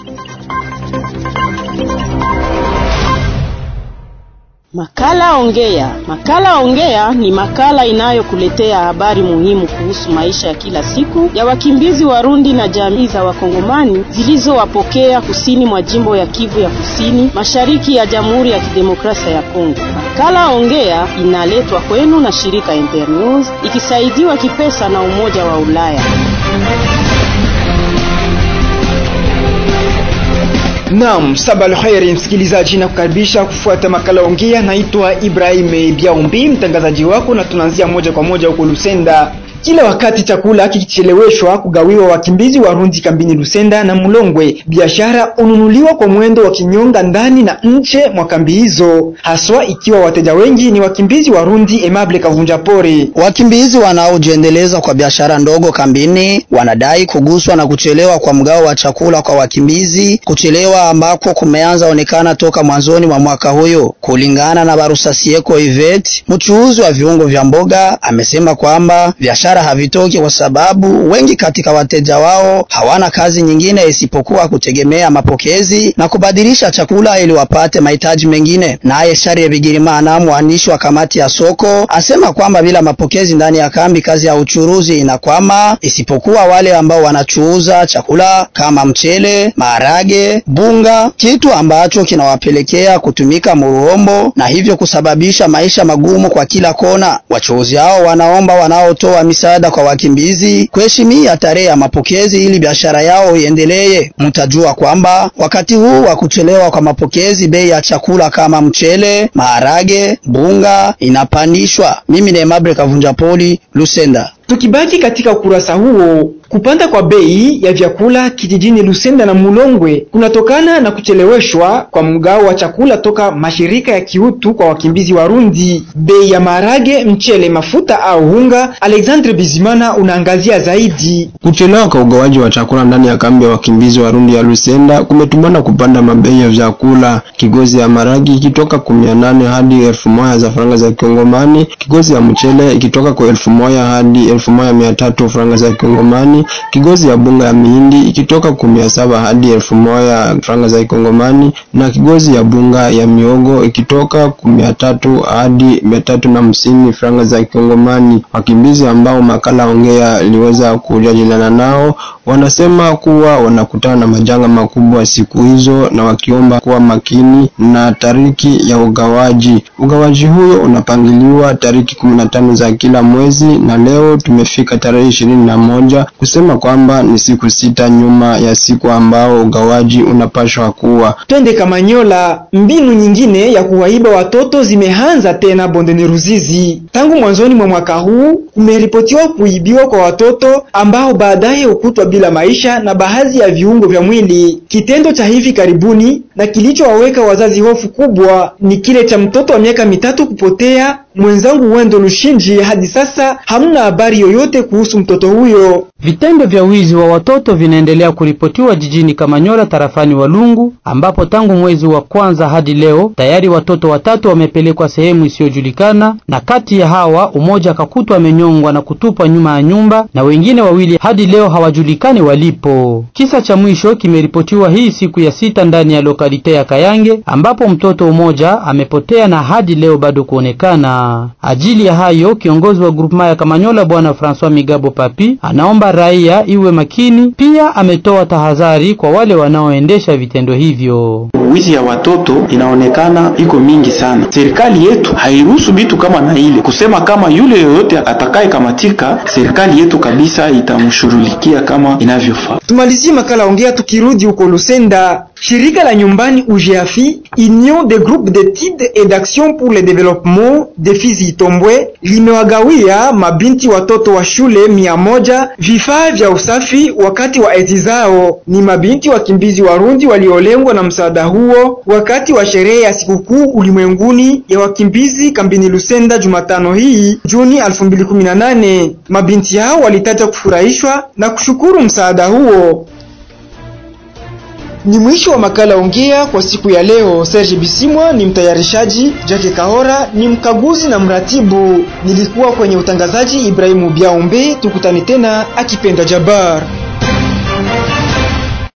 Makala Ongea. Makala Ongea ni makala inayokuletea habari muhimu kuhusu maisha ya kila siku ya wakimbizi Warundi na jamii za Wakongomani zilizowapokea kusini mwa jimbo ya Kivu ya Kusini, mashariki ya Jamhuri ya Kidemokrasia ya Kongo. Makala Ongea inaletwa kwenu na shirika Internews ikisaidiwa kipesa na Umoja wa Ulaya. Naam, sabal khairi msikilizaji, na kukaribisha kufuata makala ongea. Naitwa Ibrahim Biaumbi, mtangazaji wako, na tunaanzia moja kwa moja huko Lusenda. Kila wakati chakula kikicheleweshwa kugawiwa wakimbizi Warundi kambini Lusenda na Mulongwe, biashara ununuliwa kwa mwendo wa kinyonga ndani na nje mwa kambi hizo, haswa ikiwa wateja wengi ni wakimbizi Warundi. Emable Kavunja Pore: wakimbizi wanaojiendeleza kwa biashara ndogo kambini wanadai kuguswa na kuchelewa kwa mgao wa chakula kwa wakimbizi, kuchelewa ambako kumeanza onekana toka mwanzoni mwa mwaka huyo. Kulingana na Barusasieko Ivet, mchuuzi wa viungo vya mboga, amesema kwamba biashara havitoki kwa sababu wengi katika wateja wao hawana kazi nyingine isipokuwa kutegemea mapokezi na kubadilisha chakula ili wapate mahitaji mengine. Naye Sharie Bigirimana, mwandishi wa kamati ya soko, asema kwamba bila mapokezi ndani ya kambi kazi ya uchuruzi inakwama, isipokuwa wale ambao wanachuuza chakula kama mchele, maharage, bunga, kitu ambacho kinawapelekea kutumika muruombo na hivyo kusababisha maisha magumu kwa kila kona. Wachuuzi hao wanaomba wanaotoa misaada kwa wakimbizi kuheshimia tarehe ya mapokezi ili biashara yao iendelee. Mtajua kwamba wakati huu wa kuchelewa kwa mapokezi, bei ya chakula kama mchele, maharage, bunga inapandishwa. Mimi ni Emable Kavunja Poli, Lusenda. Tukibaki katika ukurasa huo, kupanda kwa bei ya vyakula kijijini Lusenda na Mulongwe kunatokana na kucheleweshwa kwa mgao wa chakula toka mashirika ya kiutu kwa wakimbizi Warundi. Bei ya maharage, mchele, mafuta au unga, Alexandre Bizimana unaangazia zaidi. Kuchelewa kwa ugawaji wa chakula ndani ya kambi ya wakimbizi Warundi ya Lusenda kumetumana kupanda mabei ya vyakula. Kigozi ya maragi ikitoka kumia nane hadi elfu moja za faranga za Kongomani, kigozi ya mchele ikitoka kwa elfu moja hadi elfu moja mia tatu franga za Kongomani, kigozi ya bunga ya mihindi ikitoka kumia saba hadi elfu moja franga za Kongomani, na kigozi ya bunga ya miogo ikitoka kumia tatu hadi mia tatu na hamsini franga za Kongomani. Wakimbizi ambao makala ongea iliweza kujadiliana nao wanasema kuwa wanakutana na majanga makubwa siku hizo, na wakiomba kuwa makini na tariki ya ugawaji. Ugawaji huyo unapangiliwa tariki kumi na tano za kila mwezi, na leo tumefika tarehe ishirini na moja kusema kwamba ni siku sita nyuma ya siku ambao ugawaji unapashwa kuwa. Twende Kamanyola. Mbinu nyingine ya kuwaiba watoto zimeanza tena bondeni Ruzizi. Tangu mwanzoni mwa mwaka huu kumeripotiwa kuibiwa kwa watoto ambao baadaye hukutwa bila maisha na baadhi ya viungo vya mwili. Kitendo cha hivi karibuni na kilichowaweka wazazi hofu kubwa ni kile cha mtoto wa miaka mitatu kupotea. Mwenzangu Wendo Lushinji, hadi sasa hamna habari yoyote kuhusu mtoto huyo. Vitendo vya wizi wa watoto vinaendelea kuripotiwa jijini Kamanyola tarafani Walungu, ambapo tangu mwezi wa kwanza hadi leo tayari watoto watatu wamepelekwa sehemu isiyojulikana, na kati ya hawa umoja akakutwa amenyongwa na kutupwa nyuma ya nyumba, na wengine wawili hadi leo hawajulikani walipo. Kisa cha mwisho kimeripotiwa hii siku ya sita ndani ya lokalite ya Kayange, ambapo mtoto mmoja amepotea na hadi leo bado kuonekana. Ajili ya hayo kiongozi wa grupema ya Kamanyola bwana Francois Migabo Papi anaomba raia iwe makini. Pia ametoa tahadhari kwa wale wanaoendesha vitendo hivyo. Wizi ya watoto inaonekana iko mingi sana. Serikali yetu hairuhusu vitu kama na ile kusema kama yule yoyote atakaye kamatika, serikali yetu kabisa itamshughulikia kama inavyofaa. Tumalizie makala ongea tukirudi huko Lusenda. Shirika la nyumbani UGAFI, Union des groupes d'études et d'action pour le développement des filles Itombwe, limewagawia mabinti watoto wa shule mia moja vifaa vya usafi wakati wa eti zao. Ni mabinti wakimbizi Warundi waliolengwa na msaada huo wakati wa sherehe ya sikukuu ulimwenguni ya wakimbizi kambini Lusenda Jumatano hii Juni 2018. Mabinti hao walitaja kufurahishwa na kushukuru msaada huo. Ni mwisho wa makala ongea kwa siku ya leo. Serge Bisimwa ni mtayarishaji, Jackie Kahora ni mkaguzi na mratibu. Nilikuwa kwenye utangazaji Ibrahimu Biaombe. Tukutane tena akipenda Jabar.